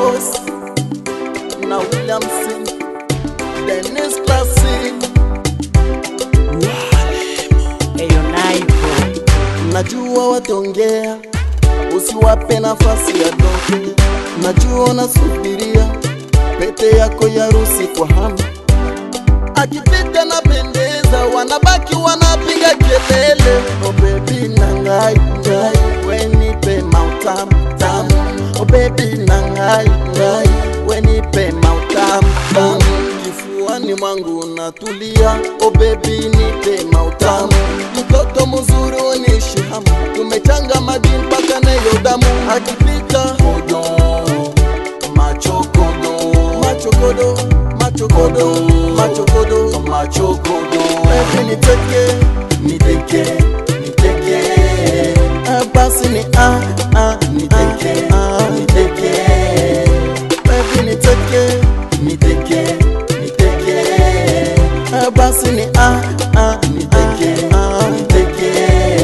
boss na William Sing, Dennis Classic. Eyo naipo Najua watongea, usiwape nafasi ya donge. Najua nasubiria pete yako ya rusi kwa hamu, akipita na pendeza, wanabaki wanapiga kelele. Oh baby nangai ngai, wenipe mautamu tamu. Oh baby nangai ngai, wenipe mautamu tamu. Kifuani mwangu unatulia, oh baby nipe mautamu. Mtoto mzuri unishi hamu, tumechanga maji mpaka neyo damu. Akipita kodo, machokodo, machokodo, machokodo, machokodo, machokodo. Baby niteke, niteke, niteke. Ah, basi ni ah ah niteke, ah, niteke. Baby niteke, niteke, niteke. Ah, basi ni ah ah niteke, ah, niteke.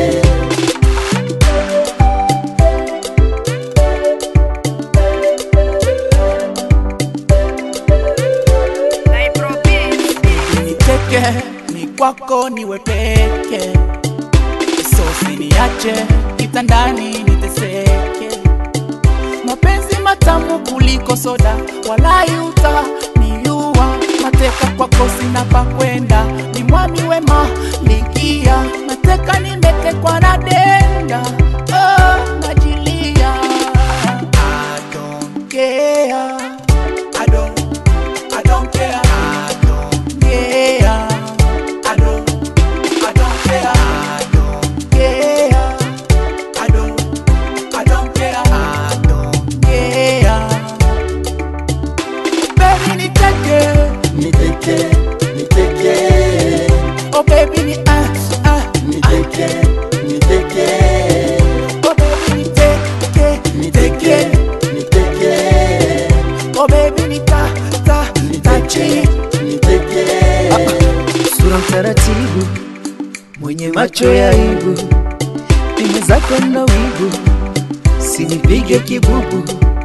niteke ni kwako niwe peke sosi niache kitandani niteseke mapenzi matamu kuliko soda walai uta niua mateka kwako sina pa kwenda ni mwami wema likia mateka nimetekwa na denda oh, najilia I don't care. I don't, I don't care. I don't care. I don't, I don't care. I don't care. I don't, I don't care. I don't care. Baby niteke, Niteke, niteke, oh baby ni ah ah niteke, niteke, oh baby niteke, niteke, niteke, niteke, oh baby nita ta tachi. niteke. sura mtaratibu, mwenye macho ya aibu, pime zako na wibu, sinipige kibubu.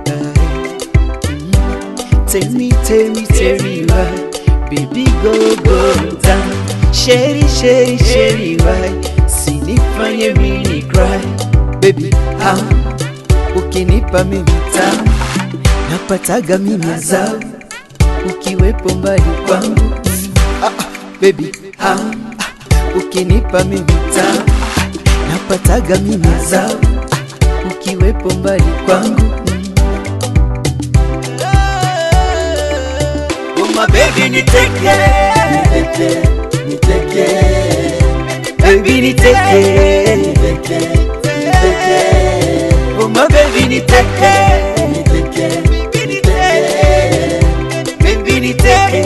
Tell me, tell me, tell me why, baby go go down. Sheri, sheri, sheri why, sinifanye mini cry, baby ah, ukinipa mimi tamu, napataga mimi adhabu, ukiwepo mbali kwangu ah, ah, baby ah, ah, ukinipa mimi tamu napataga mimi adhabu ah, ukiwepo mbali kwangu oh my baby niteke Niteke, niteke, baby niteke niteke, niteke, oh my baby niteke niteke, baby niteke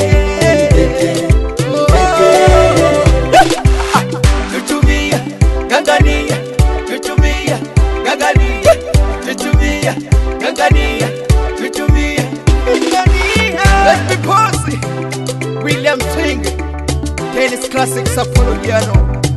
Chuchumia, gangania, chuchumia, gangania, chuchumia, gangania, chuchumia, gangania. Let's be bossy. William Swing, Dennis Classic Sapphire Piano.